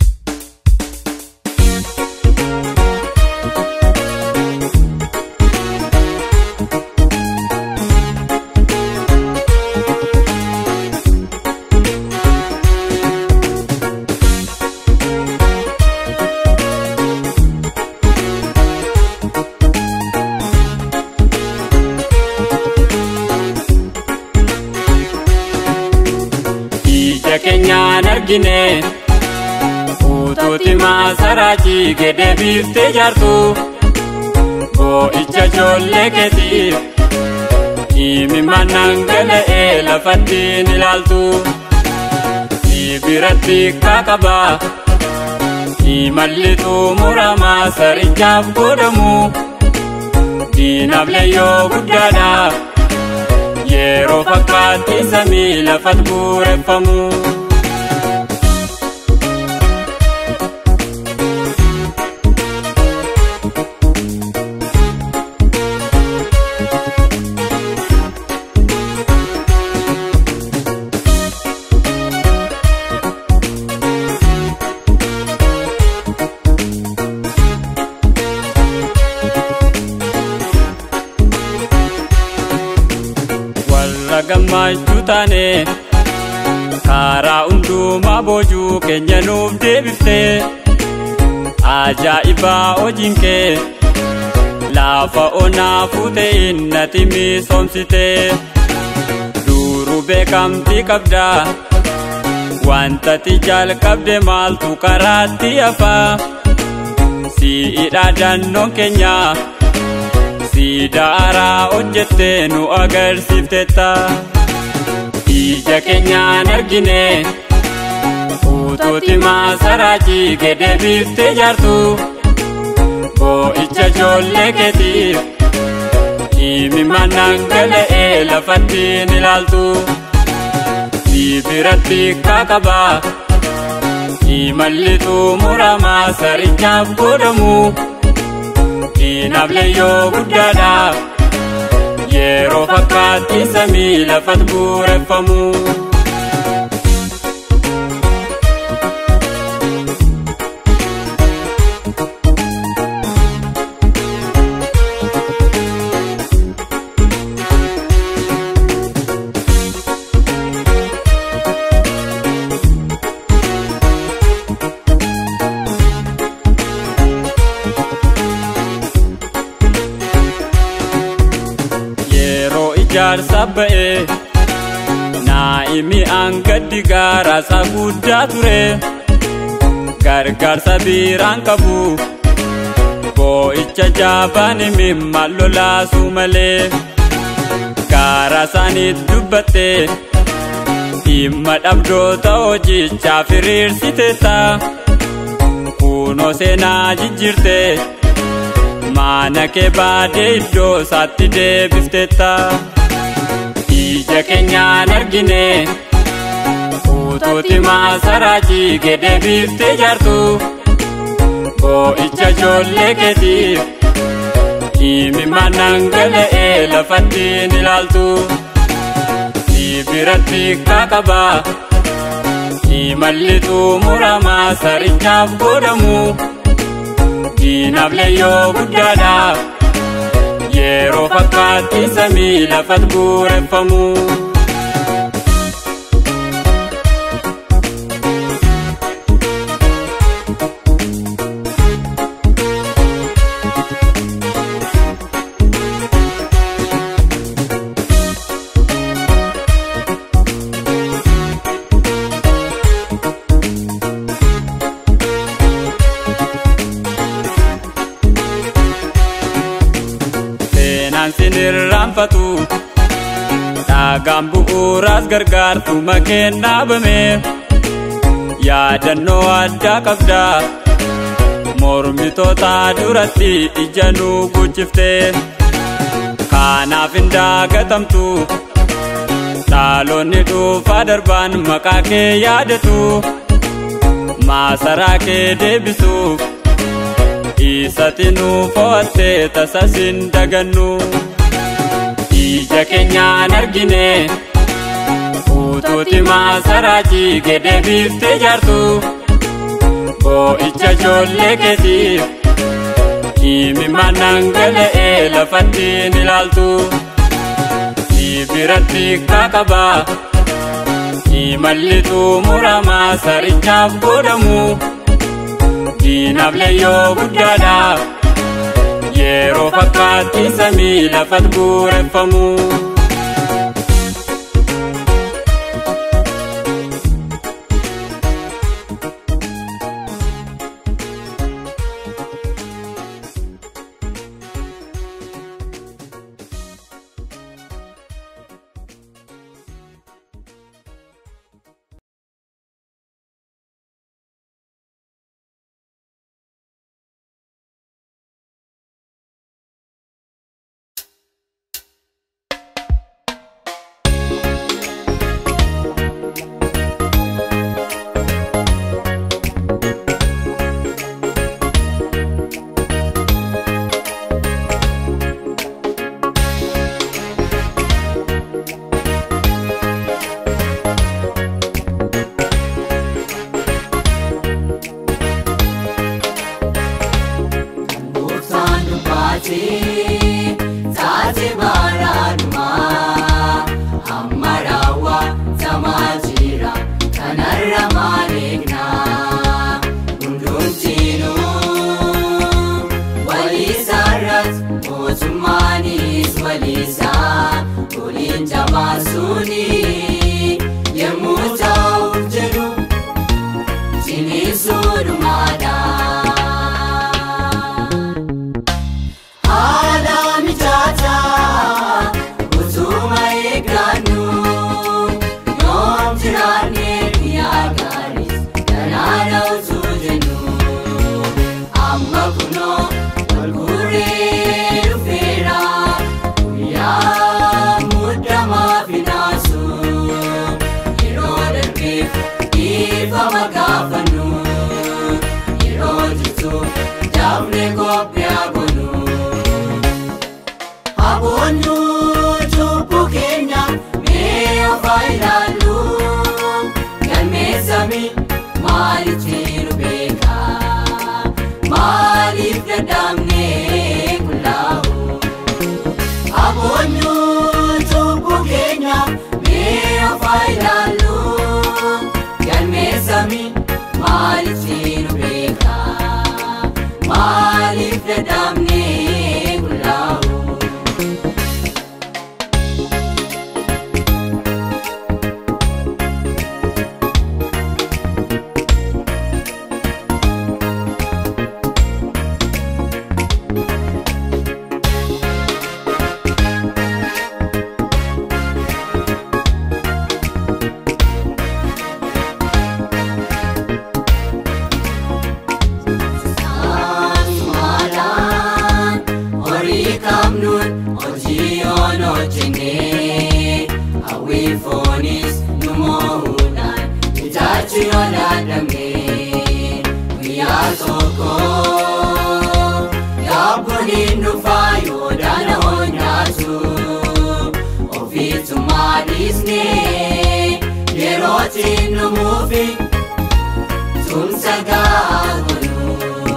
ija keenyaan argine utuuti maasaraa jige deebiftee jaartu boo'icha ijoollee keetiif imimmaan dhangala'ee lafattiin ilaaltu biratti kaaqaba imalli xumuramaa sarichaaf godhamu diinaaf leeyyoo guddaadha. yeroo fakkaatti samii lafatti bu'uureffamu. warra gammachuu taane karaa hundumaa boojuu keenya nuuf deebiftee ajaa'ibaa hojiin kee lafa onaa fuutee innati misoomsitee duruu beekamtii qabda wantati jalqabde maaltu karaatti hafaa si'idha dannoon keenya. Siidaaraa hojjettee nu agarsiiftetta ija keenyaan argine utuuti maasaraa jige deebiftee jaartu boo'icha ijoollee keetiif imimmaan dhangala'ee lafattiin ilaaltu biratti kaaqaba imalli xumuramaa sarichaaf godhamu. diinaaf leeyyoo guddaadha yeroo fakkaatti samii lafatti bu'uureffamu. yeroo ijaarsa ba'e naa'imi angaddi gaaraasa guddaa ture gargaarsa biiraan qabu boo'icha jaabaan mimmaan lolaasuu malee gaara isaaniitti dubbatte dhimma dhabdoota hojichaaf hiriirsiteetta kunoo seenaa jijjiirte maana kee baadee iddoo isaatti deebifteetta ija keenyaan argine utuutti maasaraa jiigee deebiftee jaartu boo'icha ijoollee keetiif himimmaan dhangala'ee lafattiin ilaaltu si biratti kakabaa imalli xumuramaa sarichaaf godhamu diinaaf leeyyoo guddaadhaaf yeroo fakkaatti samii lafat guureffamu. seenaan sin irraanfatu dhaagaan bu'uuraas gargaartu makeen dhaabame yaadannoo addaa qabda mormitoota duratti ija nu guchifte kanaaf hin daagatamtu dhaalonni dhuunfaa darbaan maqaa kee yaadatu maasaraa kee deebisuuf isatti nu fo'atte tasas hin dagannu ija keenyaan argine utuutti maasaraa jiigee deebiftee jaartu boo'icha ijoollee keetiif himimmaan dhangala'ee lafattiin ilaaltu si biratti kakabaa imalli xumuramaa sarichaaf godhamu. diinaaf leeyyoo guddaadhaaf yeroo fakkaatti samii lafat guureffamu. Gooftaan dubbatee taatee baaraadhumaa hamma raawwatamaa jira kanarra maal eegnaa hundumtiinuu waliisaarratti mootummaanis waliisaa waliin jabaasuuni yemmuu ta'uuf jedhu jiniisuudhumaadhaa. Haala mijataa utuma eeggannu yoom jiraannee guyyaa gaariis galaana utuu jennu amma kunoo wal guuree dhufeera guyyaa muddamaa finaasu yeroo darbeef dhiifama gaafannu yeroo jirtuuf jaafne qophii agonu. Aboonyu cubbuu keenya mee ofaa ilaallu galmeessami maalitti nu beeka maaliif dadhabnee qullaa'u. Aboonyu cubbuu keenya mee ofaa ilaallu galmeessami maalitti nu beeka maaliif dadhabnee qullaa'u. Maaliin dhufaa yoo daana'oo nyaatu ofiitummaa dhiisnee yerootiin dhumuufi tumsa gahaa godhu.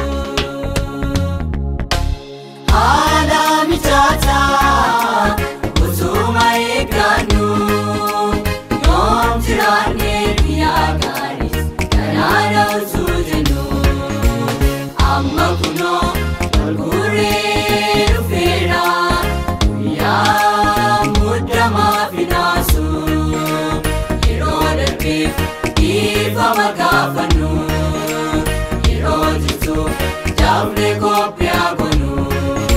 Haala mijaataa utuma eeggannu yoom jiraannee biyyaa gaariis kanaadha utuu jennu. Amma kunoo walguree dhufeera guyyaa muddamaa fi naasu yeroo darbeef dhiifama gaafannu yeroo jirtuuf jaafne qophii haa gonu.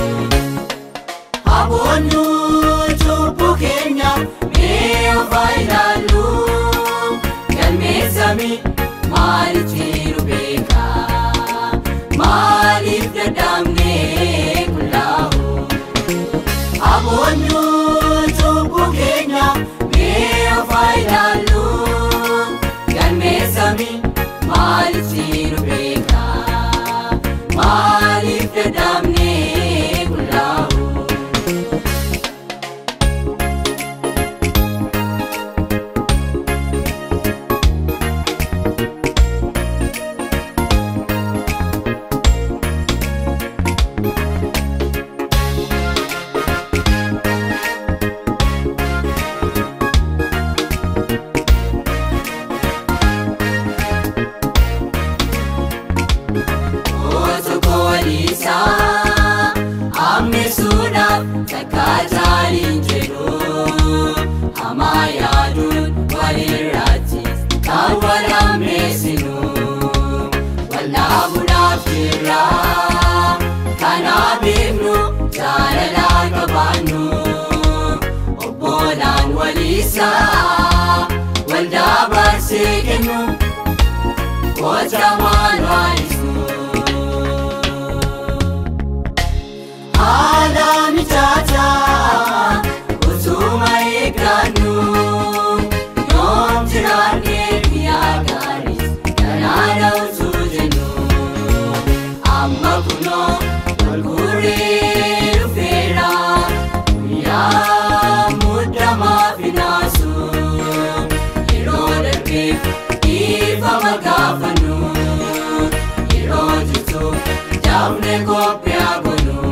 Aboonyu cubbuu keenya mee ofaa ilaallu galmeessami maalitti nu beeka maaliif dadhabnee qullaa'u. Aboonyu cubbuu keenya mee ofaa ilaallu galmeessami maalitti nu beeka maaliif dadhabnee qullaa'u. Otu koolisaa ammeessuudhaaf takkaa jaaliin jedhu hamaa yaaduun walirraatti kan wal ammeessinu wallaabuudhaaf jirra kanaa beeknu jaalalaa qabaannu obbolaan waliisaa waldaa barsee kennu. Gocha waan waalisu. Haala mijaataa utuma eeggannu yoom jiraannee biyyaa gaariis kanaadha utuu jennu. Amma kunoo walguree dhufeera guyyaa muddamaa fi naasu yeroo darbeef dhiifama gaafannu yeroo jirtuuf jaafne qophii haa gonu.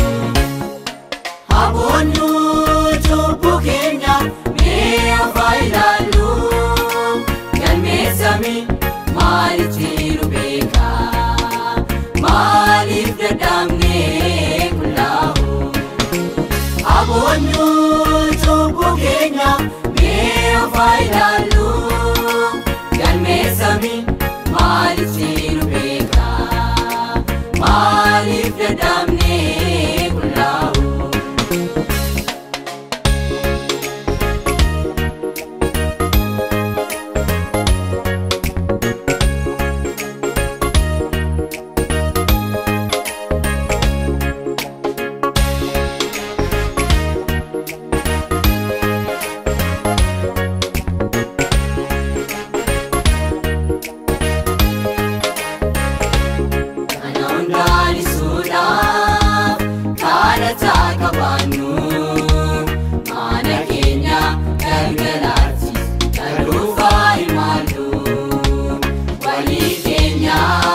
Aboonyu cubbuu keenya mee ofaa ilaallu galmeessami maalitti nu beeka maaliif dadhabnee qullaa'u. Aboonyu cubbuu keenya mee ofaa ilaallu galmeessami maalitti nu beeka maaliif dadhabnee qullaa'u. Kana hundaan isuudhaaf kadhataa qabaannu mana keenya galgalaatti kan dhuunfaa himaallu walii keenya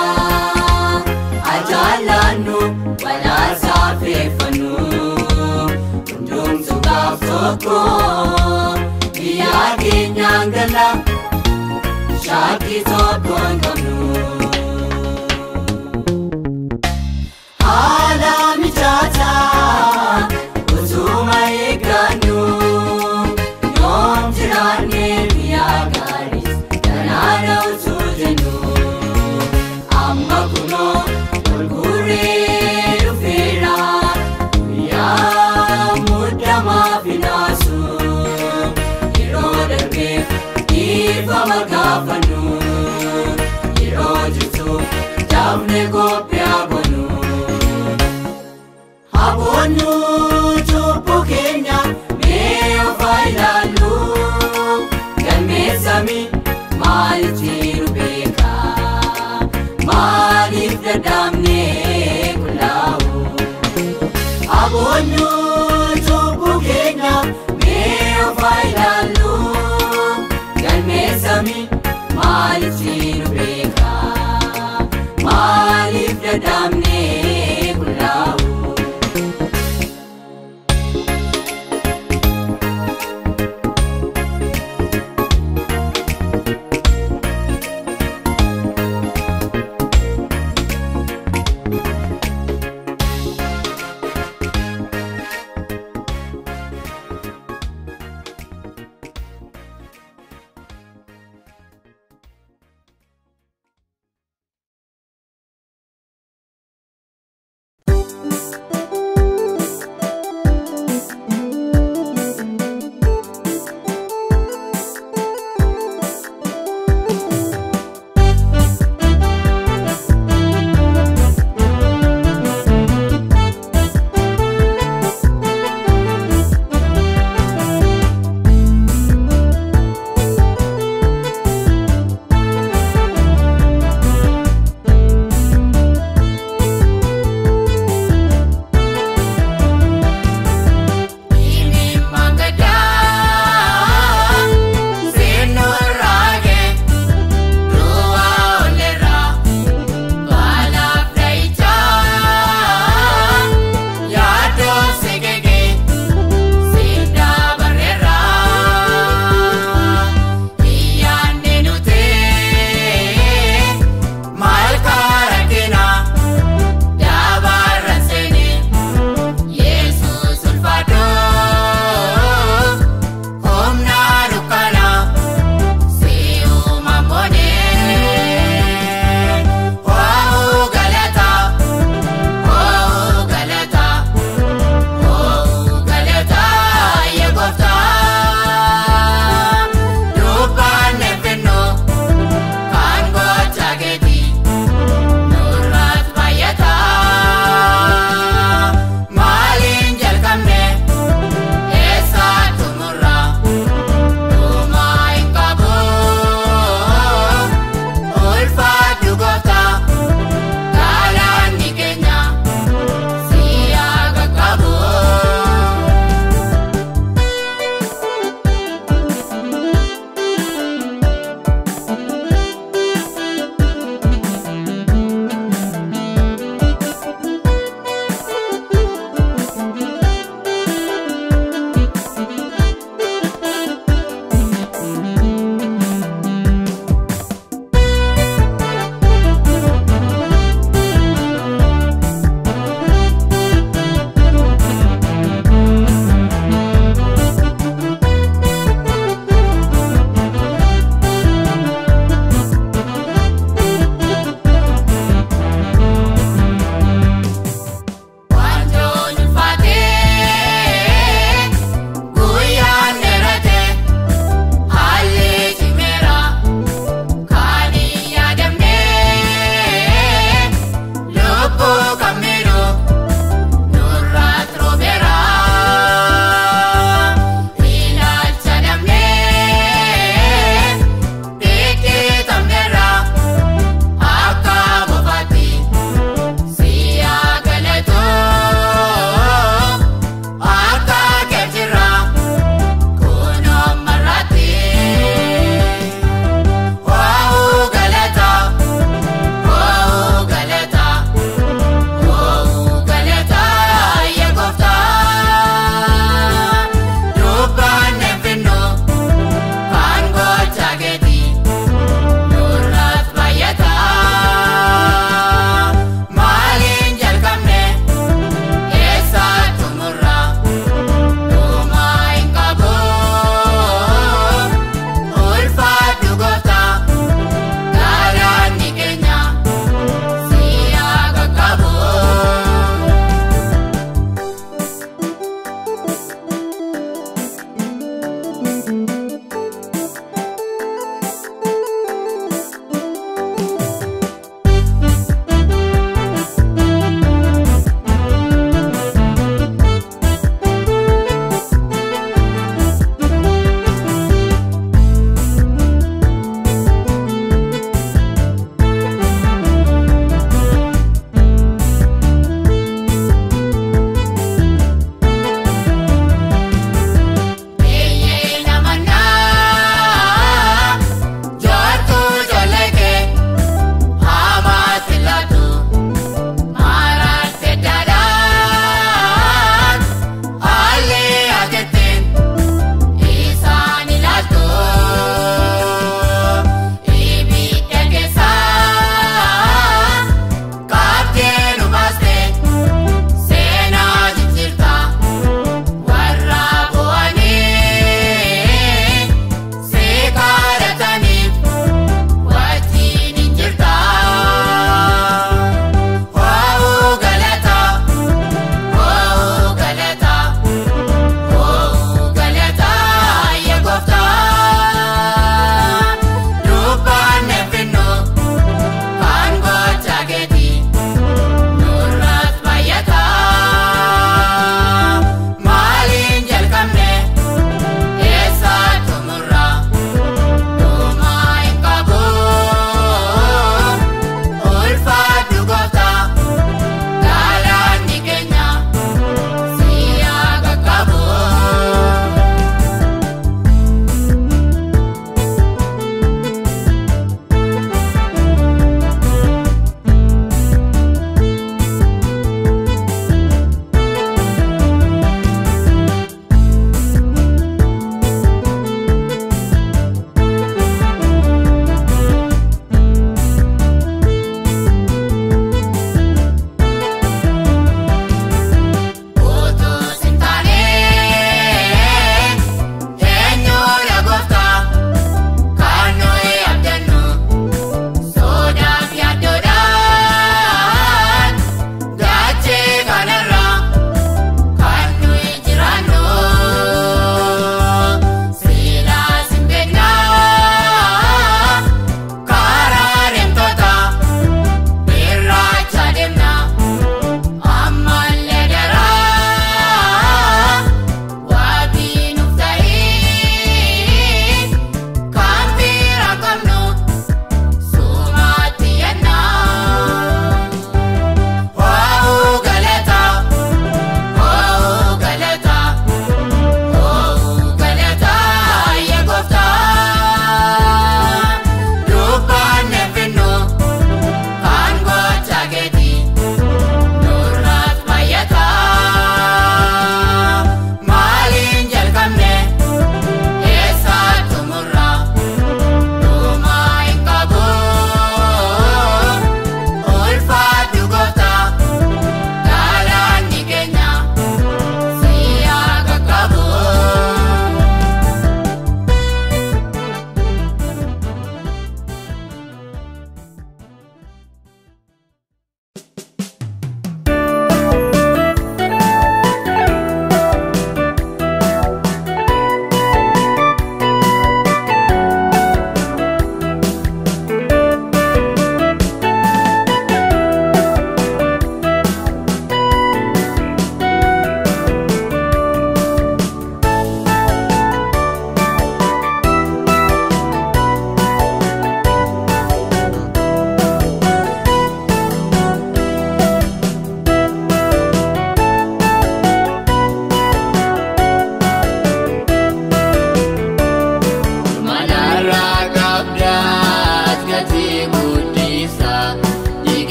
ajaallaannu walaasaa feeffannu hundumtu gaaf tokko biyyaa keenyaan gala shaakii tokko hin qabnu. Haala mijaataa utuma eeggannu yoom jiraannee biyyaa gaariis kanaadha utuu jennu. Amma kunoo walguree dhufeera guyyaa muddamaa fi naasu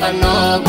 fannoo